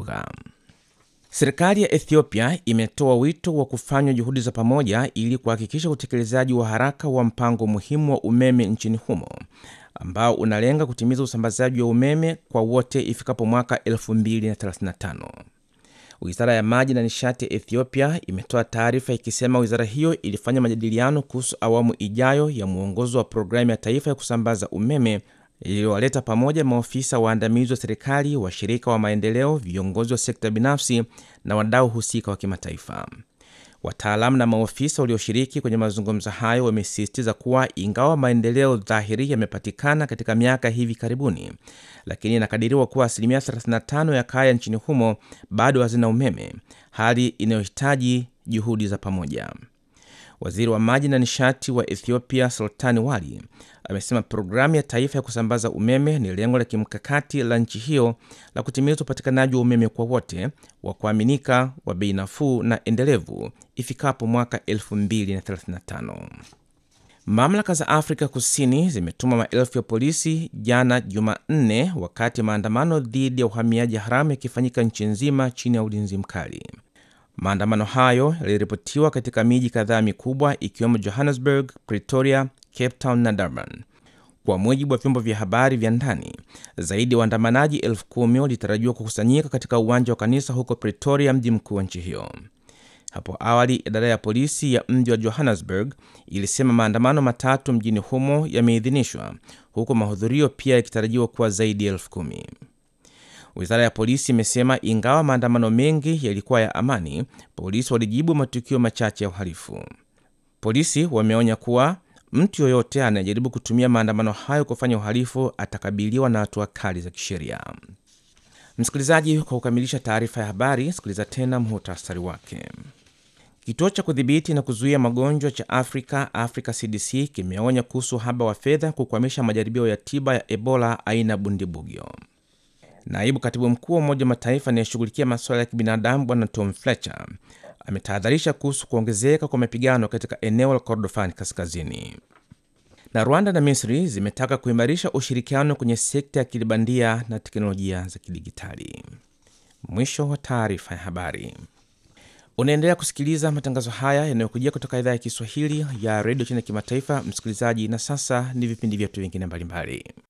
lugha. Serikali ya Ethiopia imetoa wito wa kufanywa juhudi za pamoja ili kuhakikisha utekelezaji wa haraka wa mpango muhimu wa umeme nchini humo ambao unalenga kutimiza usambazaji wa umeme kwa wote ifikapo mwaka 2035. Wizara ya maji na nishati ya Ethiopia imetoa taarifa ikisema wizara hiyo ilifanya majadiliano kuhusu awamu ijayo ya mwongozo wa programu ya taifa ya kusambaza umeme iliyowaleta pamoja maofisa waandamizi wa serikali, washirika wa maendeleo, viongozi wa sekta binafsi na wadau husika wa kimataifa. Wataalamu na maofisa walioshiriki kwenye mazungumzo hayo wamesisitiza kuwa ingawa maendeleo dhahiri yamepatikana katika miaka hivi karibuni, lakini inakadiriwa kuwa asilimia 35 ya kaya nchini humo bado hazina umeme, hali inayohitaji juhudi za pamoja. Waziri wa maji na nishati wa Ethiopia Sultani Wali amesema programu ya taifa ya kusambaza umeme ni lengo la kimkakati la nchi hiyo la kutimiza upatikanaji wa umeme kwa wote wa kuaminika, wa bei nafuu na endelevu ifikapo mwaka 2035. Mamlaka za Afrika Kusini zimetuma maelfu ya polisi jana Jumanne, wakati maandamano dhidi ya uhamiaji haramu yakifanyika nchi nzima chini ya ulinzi mkali. Maandamano hayo yaliripotiwa katika miji kadhaa mikubwa ikiwemo Johannesburg, Pretoria, Cape Town na Durban. Kwa mujibu wa vyombo vya habari vya ndani, zaidi ya waandamanaji elfu kumi walitarajiwa kukusanyika katika uwanja wa kanisa huko Pretoria, mji mkuu wa nchi hiyo. Hapo awali, idara ya polisi ya mji wa Johannesburg ilisema maandamano matatu mjini humo yameidhinishwa, huku mahudhurio pia yakitarajiwa kuwa zaidi ya elfu kumi. Wizara ya polisi imesema ingawa maandamano mengi yalikuwa ya amani, polisi walijibu matukio machache ya uhalifu. Polisi wameonya kuwa mtu yoyote anayejaribu kutumia maandamano hayo kufanya uhalifu atakabiliwa na hatua kali za kisheria. Msikilizaji, kwa kukamilisha taarifa ya habari, sikiliza tena muhtasari wake. Kituo cha kudhibiti na kuzuia magonjwa cha Afrika, Africa CDC, kimeonya kuhusu uhaba wa fedha kukwamisha majaribio ya tiba ya Ebola aina bundibugyo. Naibu katibu mkuu wa Umoja wa Mataifa anayeshughulikia masuala ya kibinadamu Bwana Tom Fletcher ametahadharisha kuhusu kuongezeka kwa mapigano katika eneo la Kordofani kaskazini. Na Rwanda na Misri zimetaka kuimarisha ushirikiano kwenye sekta ya kilibandia na teknolojia za kidigitali. Mwisho wa taarifa ya habari. Unaendelea kusikiliza matangazo haya yanayokujia kutoka idhaa ya Kiswahili ya redio China kimataifa, msikilizaji. Na sasa ni vipindi vyetu vingine mbalimbali.